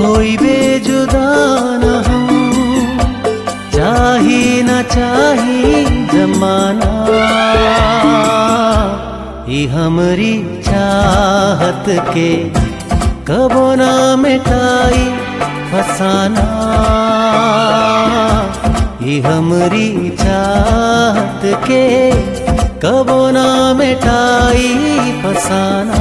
होई बेजुदा न हम चाही न चाही जमाना ई हमरी चाहत के कबो ना मिटाई फसाना ई हमरी चाहत के कबो ना मिटाई फसाना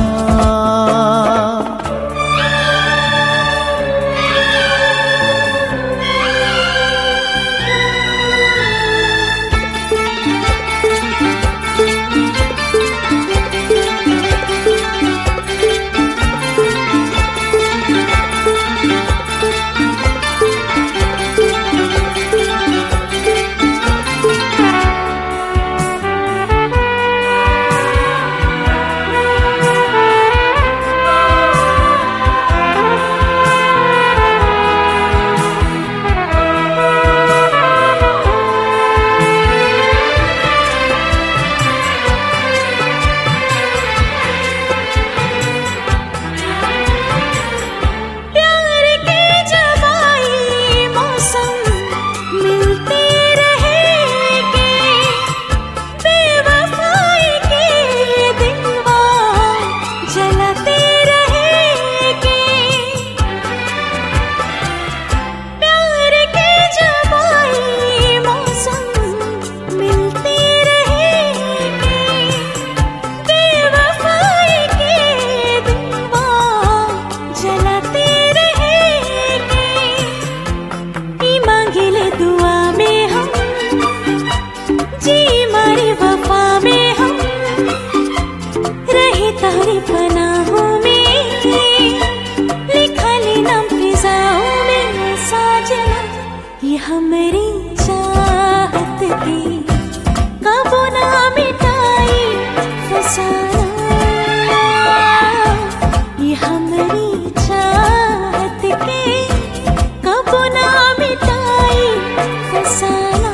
प्यार के जवाई मौसम मिलते रहेंगे बेवफाई के दिलवा जलाते रहेंगे प्यार के जवाई मौसम मिलते रहेंगे बेवफाई के दिलवा जलाते रहेंगे ई मांगिले दुआ में हम जी मारी वफा में हम रहे तारी पनाहों में लिखा ले नाम फिजाओं में साजना ये हमारी चाहत की कबो ना मिटाई फसाना ये हमारी चाहत के कबो ना मिटाई फसाना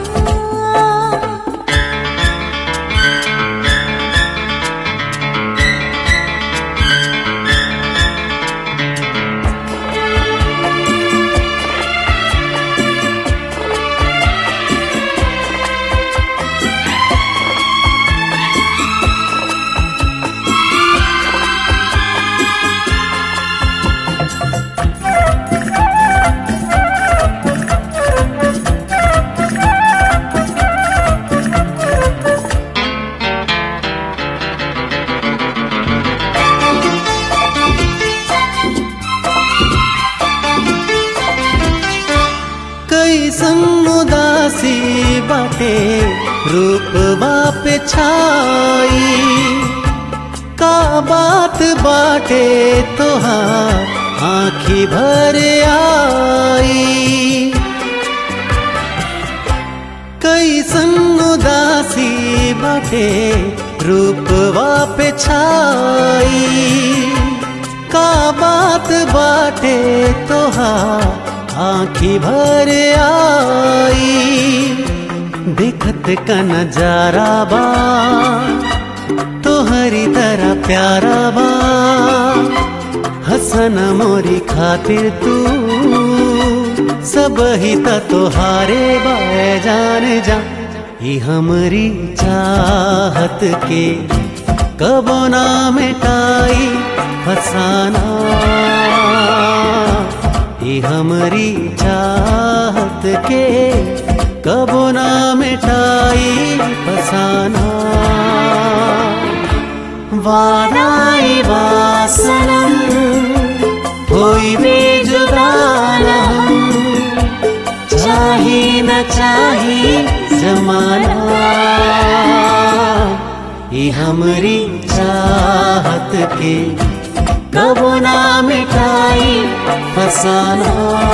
कैसन उदासी बाटे रूपवा पे छाई का बात बाटे तोहार आँखी भर आई कैसन उदासी बाटे रूपवा पे छाई का बात बाटे तोहार आँखी भर आई देखत का नजारा बा तोहरी तरह प्यारा बा हसन मोरी खातिर तू सब ही त तोहारे बाए जान जा ई हमरी चाहत के कबो ना मिटाई फसाना ई हमरी चाहत के कबो ना मिटाई फसाना वादाई वासनम होई बेजुदा न हम चाही न चाही जमाना ई हमरी चाहत के कबो ना मिटाई फसाना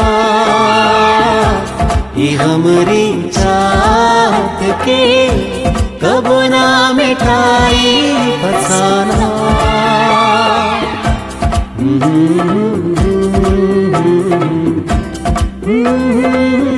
ई हमरी चाहत के कबो ना मिटाई फसाना Mm-hmm.